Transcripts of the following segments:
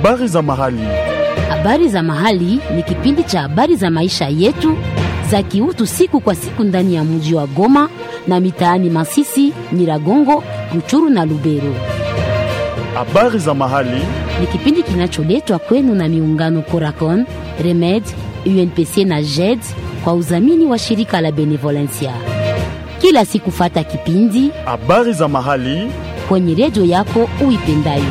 Habari za mahali. Habari za mahali ni kipindi cha habari za maisha yetu za kiutu siku kwa siku ndani ya mji wa Goma na mitaani Masisi, Nyiragongo, Ruchuru na Lubero. Habari za mahali. Ni kipindi kinacholetwa kwenu na miungano Coracon, Remed, UNPC na JED kwa udhamini wa shirika la Benevolencia. Kila siku fata kipindi Habari za mahali. kwenye redio yako uipendayo.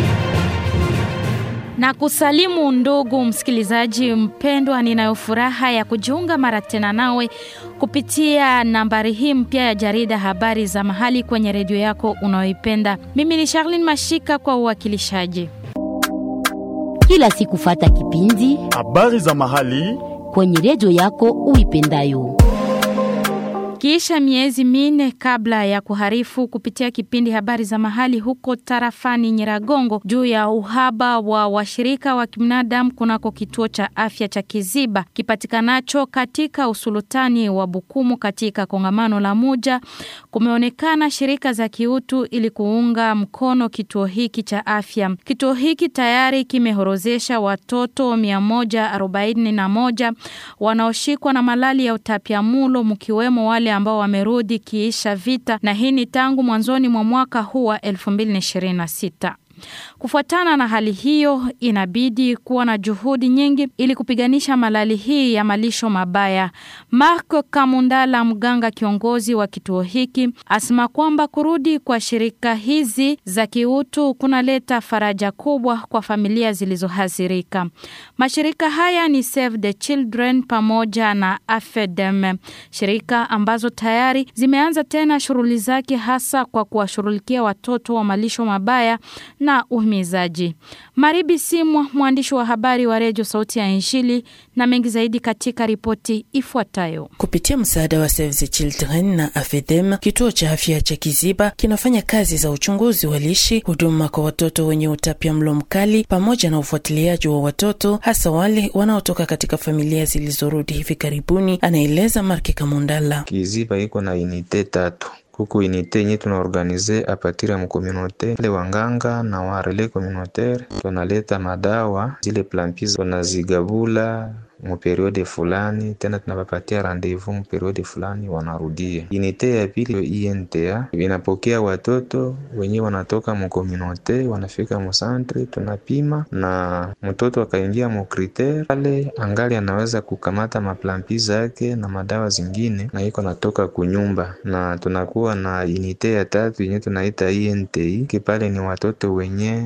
Na kusalimu ndugu msikilizaji mpendwa, ninayo furaha ya kujiunga mara tena nawe kupitia nambari hii mpya ya jarida habari za mahali kwenye redio yako unayoipenda. Mimi ni Charlene Mashika kwa uwakilishaji. Kila siku fata kipindi Habari za mahali. kwenye redio yako uipendayo. Kisha miezi minne kabla ya kuharifu kupitia kipindi habari za mahali huko tarafani Nyiragongo juu ya uhaba wa washirika wa kibinadamu kunako kituo cha afya cha Kiziba kipatikanacho katika usulutani wa Bukumu katika kongamano la Muja, kumeonekana shirika za kiutu ili kuunga mkono kituo hiki cha afya. Kituo hiki tayari kimehorozesha watoto 141 wanaoshikwa na malali ya utapiamulo mkiwemo wale ambao wamerudi kiisha vita na hii ni tangu mwanzoni mwa mwaka huu wa 2026. Kufuatana na hali hiyo, inabidi kuwa na juhudi nyingi ili kupiganisha malali hii ya malisho mabaya. Mark Kamundala, mganga kiongozi wa kituo hiki, asema kwamba kurudi kwa shirika hizi za kiutu kunaleta faraja kubwa kwa familia zilizohasirika. Mashirika haya ni Save the Children pamoja na AFEDEM, shirika ambazo tayari zimeanza tena shughuli zake hasa kwa kuwashughulikia watoto wa malisho mabaya na uhimizaji. Maribi Simwa, mwandishi wa habari wa redio Sauti ya Injili, na mengi zaidi katika ripoti ifuatayo. Kupitia msaada wa Save the Children na AFEDEM, kituo cha afya cha Kiziba kinafanya kazi za uchunguzi wa lishe, huduma kwa watoto wenye utapia mlo mkali, pamoja na ufuatiliaji wa watoto, hasa wale wanaotoka katika familia zilizorudi hivi karibuni, anaeleza Marki Kamundala. Kiziba iko na unité tatu kuku unité yenye tunaorganize apatiri ya mkomunote le wanganga na warele communautaire, tunaleta madawa zile plampis tunazigabula muperiode fulani tena tunapapatia rendezvous muperiode fulani wanarudia. Unite ya pili INTA inapokea watoto wenye wanatoka mukomunote wanafika musantre, tunapima na mtoto akaingia mukritere pale, angali anaweza kukamata maplampi zake na madawa zingine, na iko natoka kunyumba. Na tunakuwa na unite ya tatu yenye tunaita INTI kipale, ni watoto wenye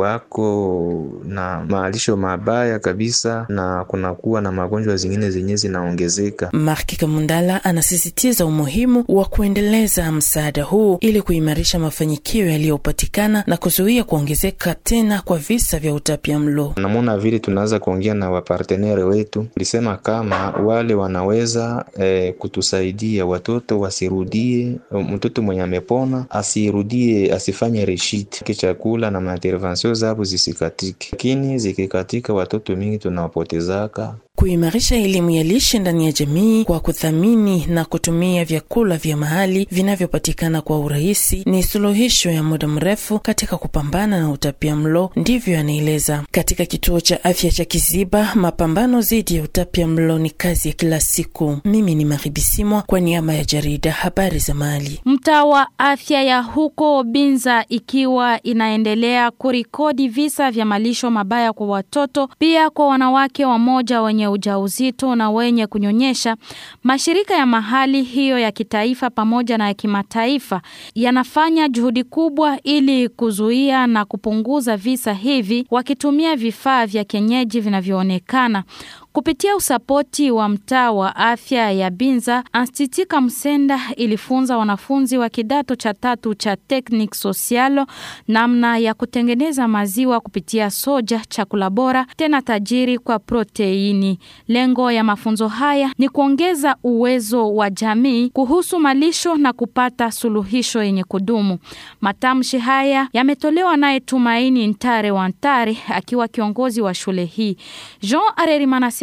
wako na maalisho mabaya kabisa, na kunakuwa na magonjwa zingine zenye zinaongezeka. Marki Kamundala anasisitiza umuhimu wa kuendeleza msaada huu ili kuimarisha mafanikio yaliyopatikana na kuzuia kuongezeka tena kwa visa vya utapia mlo. Namona vile tunaweza kuongea na wapartenere wetu, tulisema kama wale wanaweza eh, kutusaidia watoto wasirudie, mtoto mwenye amepona asirudie, asifanye reshit kichakula na maintervention zabo zisikatike, lakini zikikatika watoto mingi tunawapotezaka kuimarisha elimu ya lishe ndani ya jamii kwa kuthamini na kutumia vyakula vya mahali vinavyopatikana kwa urahisi ni suluhisho ya muda mrefu katika kupambana na utapia mlo. Ndivyo anaeleza. Katika kituo cha afya cha Kiziba, mapambano dhidi ya utapia mlo ni kazi ya kila siku. Mimi ni Maribisimwa kwa niaba ya jarida habari za mahali. Mtaa wa afya ya huko Binza ikiwa inaendelea kurikodi visa vya malisho mabaya kwa watoto, pia kwa wanawake wamoja wenye ujauzito na wenye kunyonyesha. Mashirika ya mahali hiyo ya kitaifa pamoja na ya kimataifa yanafanya juhudi kubwa ili kuzuia na kupunguza visa hivi wakitumia vifaa vya kienyeji vinavyoonekana. Kupitia usapoti wa mtaa wa afya ya Binza, Institut Msenda ilifunza wanafunzi wa kidato cha tatu cha Technique Sociale namna ya kutengeneza maziwa kupitia soja, chakula bora tena tajiri kwa proteini. Lengo ya mafunzo haya ni kuongeza uwezo wa jamii kuhusu malisho na kupata suluhisho yenye kudumu. Matamshi haya yametolewa naye Tumaini Ntare wa Ntare akiwa kiongozi wa shule hii. Jean Arerimana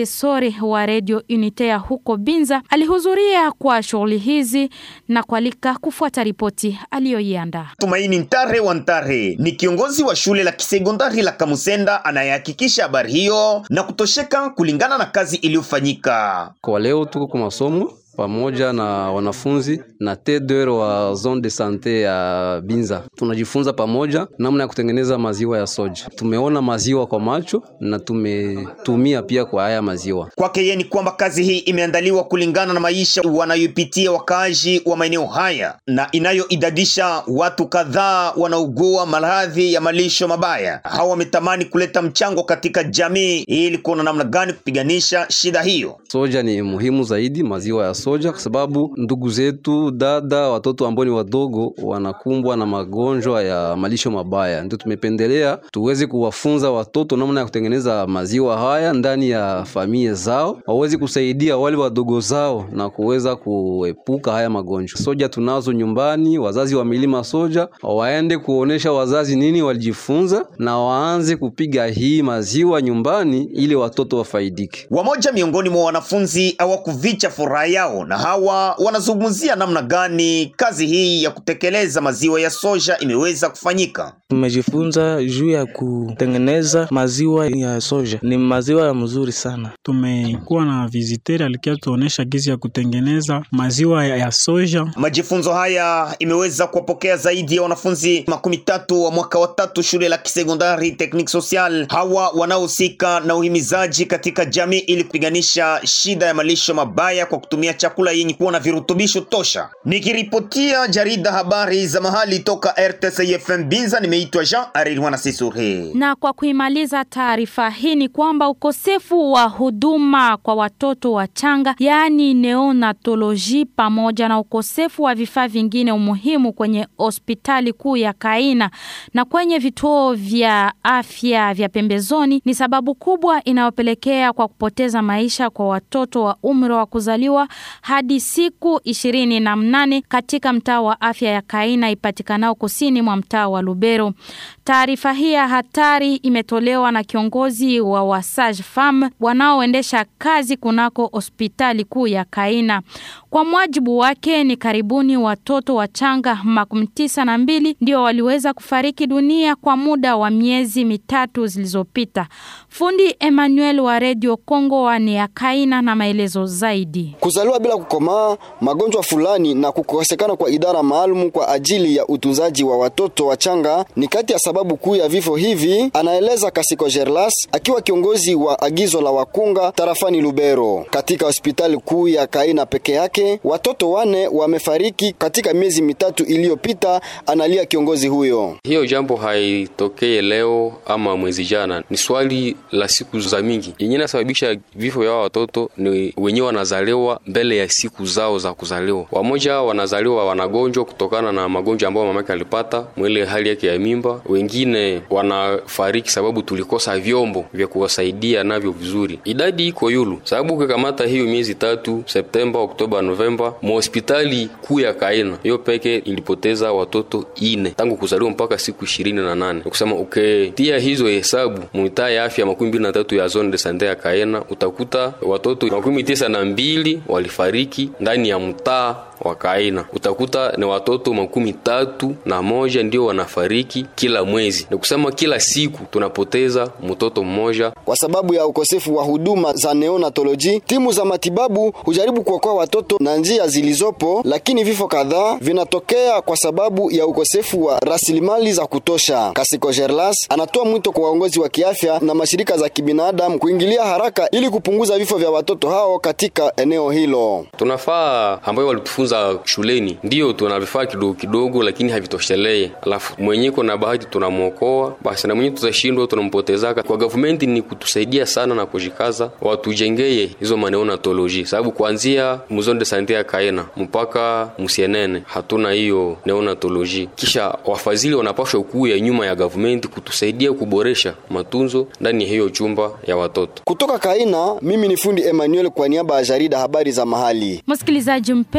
asesori wa redio Unitea huko Binza alihudhuria kwa shughuli hizi na kualika kufuata ripoti aliyoiandaa. Tumaini Ntare wa Ntare ni kiongozi wa shule la kisekondari la Kamusenda anayehakikisha habari hiyo na kutosheka kulingana na kazi iliyofanyika. Kwa leo tuko kwa masomo pamoja na wanafunzi na TDR wa zone de sante ya Binza. Tunajifunza pamoja namna ya kutengeneza maziwa ya soja. Tumeona maziwa kwa macho na tumetumia pia kwa haya maziwa. Kwake yeye ni kwamba kazi hii imeandaliwa kulingana na maisha wanayopitia wakaaji wa maeneo haya na inayoidadisha watu kadhaa wanaugua maradhi ya malisho mabaya. Hawa wametamani kuleta mchango katika jamii ili kuona namna gani kupiganisha shida hiyo. Soja ni muhimu zaidi, maziwa ya soja kwa sababu ndugu zetu, dada, watoto ambao ni wadogo wanakumbwa na magonjwa ya malisho mabaya. Ndio tumependelea tuweze kuwafunza watoto namna ya kutengeneza maziwa haya ndani ya familia zao, waweze kusaidia wale wadogo zao na kuweza kuepuka haya magonjwa. Soja tunazo nyumbani, wazazi wa milima soja waende kuonesha wazazi nini walijifunza na waanze kupiga hii maziwa nyumbani ili watoto wafaidike. Wamoja miongoni mwa wanafunzi hawakuvicha furaha yao na hawa wanazungumzia namna gani kazi hii ya kutekeleza maziwa ya soja imeweza kufanyika. Tumejifunza juu ya kutengeneza maziwa ya soja, ni maziwa ya mzuri sana. Tumekuwa na visiteri alikia tuonesha gizi ya kutengeneza maziwa ya soja. Majifunzo haya imeweza kuwapokea zaidi ya wanafunzi makumi tatu wa mwaka wa tatu shule la kisekondari Technique Social, hawa wanaohusika na uhimizaji katika jamii ili kupiganisha shida ya malisho mabaya kwa kutumia chakula yenye kuwa na virutubisho tosha. Nikiripotia jarida habari za mahali toka RTCFM Binza, nimeitwa Jean Arirwana Sisure. Na kwa kuimaliza taarifa hii ni kwamba ukosefu wa huduma kwa watoto wachanga, yaani neonatoloji, pamoja na ukosefu wa vifaa vingine umuhimu kwenye hospitali kuu ya Kaina na kwenye vituo vya afya vya pembezoni ni sababu kubwa inayopelekea kwa kupoteza maisha kwa watoto wa umri wa kuzaliwa hadi siku ishirini na mnane katika mtaa wa afya ya Kaina ipatikanao kusini mwa mtaa wa Lubero. Taarifa hii ya hatari imetolewa na kiongozi wa Wasage Farm wanaoendesha kazi kunako hospitali kuu ya Kaina. Kwa mwajibu wake ni karibuni watoto wachanga makumi tisa na mbili ndio waliweza kufariki dunia kwa muda wa miezi mitatu zilizopita. Fundi Emmanuel wa Radio Kongo wane ya Kaina na maelezo zaidi. Kuzaliwa bila kukomaa, magonjwa fulani na kukosekana kwa idara maalum kwa ajili ya utunzaji wa watoto wachanga ni kati ya sababu kuu ya vifo hivi, anaeleza Kasiko Gerlas akiwa kiongozi wa agizo la wakunga tarafani Lubero. Katika hospitali kuu ya Kaina peke yake watoto wane wamefariki katika miezi mitatu iliyopita, analia kiongozi huyo. Hiyo jambo haitokee leo ama mwezi jana, ni swali la siku za mingi. Yenye nasababisha vifo vya watoto ni wenyewe wanazaliwa mbele ya siku zao za kuzaliwa. Wamoja wanazaliwa wanagonjwa kutokana na magonjwa ambayo mamake alipata mwile hali yake ya mimba. Wengine wanafariki sababu tulikosa vyombo vya kuwasaidia navyo vizuri. Idadi iko yulu, sababu ukikamata hiyo miezi tatu, Septemba, Oktoba, Novemba, mhospitali kuu ya Kaina hiyo peke ilipoteza watoto ine tangu kuzaliwa mpaka siku ishirini na nane. Kusema uketia hizo hesabu muitaa ya afya makumi mbili na tatu ya zone de sante ya Kaina utakuta watoto makumi tisa na mbili walifariki ndani ya mtaa wa Kaina. Utakuta ni watoto makumi tatu na moja ndio wanafariki kila mwezi, ni kusema kila siku tunapoteza mtoto mmoja kwa sababu ya ukosefu wa huduma za neonatoloji. Timu za matibabu hujaribu kuokoa watoto na njia zilizopo, lakini vifo kadhaa vinatokea kwa sababu ya ukosefu wa rasilimali za kutosha. Kasiko Gerlas anatoa mwito kwa waongozi wa kiafya na mashirika za kibinadamu kuingilia haraka ili kupunguza vifo vya watoto hao katika eneo hilo. Tunafaa ambayo walitufunza shuleni, ndiyo tuna vifaa kidogo kidogo, lakini havitoshelee. Alafu mwenyeko na bahati tunamwokoa, basi na mwenye tutashindwa tunampotezaka. Kwa government ni kutusaidia sana na kujikaza, watujengeye hizo maneonatoloji, sababu kuanzia muzone de sante ya Kaena mpaka Musienene hatuna hiyo neonatoloji. Kisha wafadhili wanapashwa kuya nyuma ya government kutusaidia kuboresha matunzo ndani ya hiyo chumba ya watoto. Kutoka Kaina, mimi ni fundi Emmanuel kwa niaba ya jarida habari za mahali. Msikilizaji mpendwa,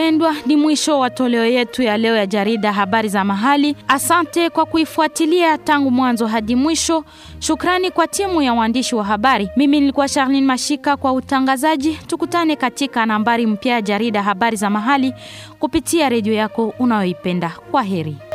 ni mwisho wa toleo yetu ya leo ya jarida habari za mahali. Asante kwa kuifuatilia tangu mwanzo hadi mwisho. Shukrani kwa timu ya waandishi wa habari. Mimi nilikuwa Charlene Mashika kwa utangazaji. Tukutane katika nambari mpya ya jarida habari za mahali kupitia redio yako unayoipenda. Kwa heri.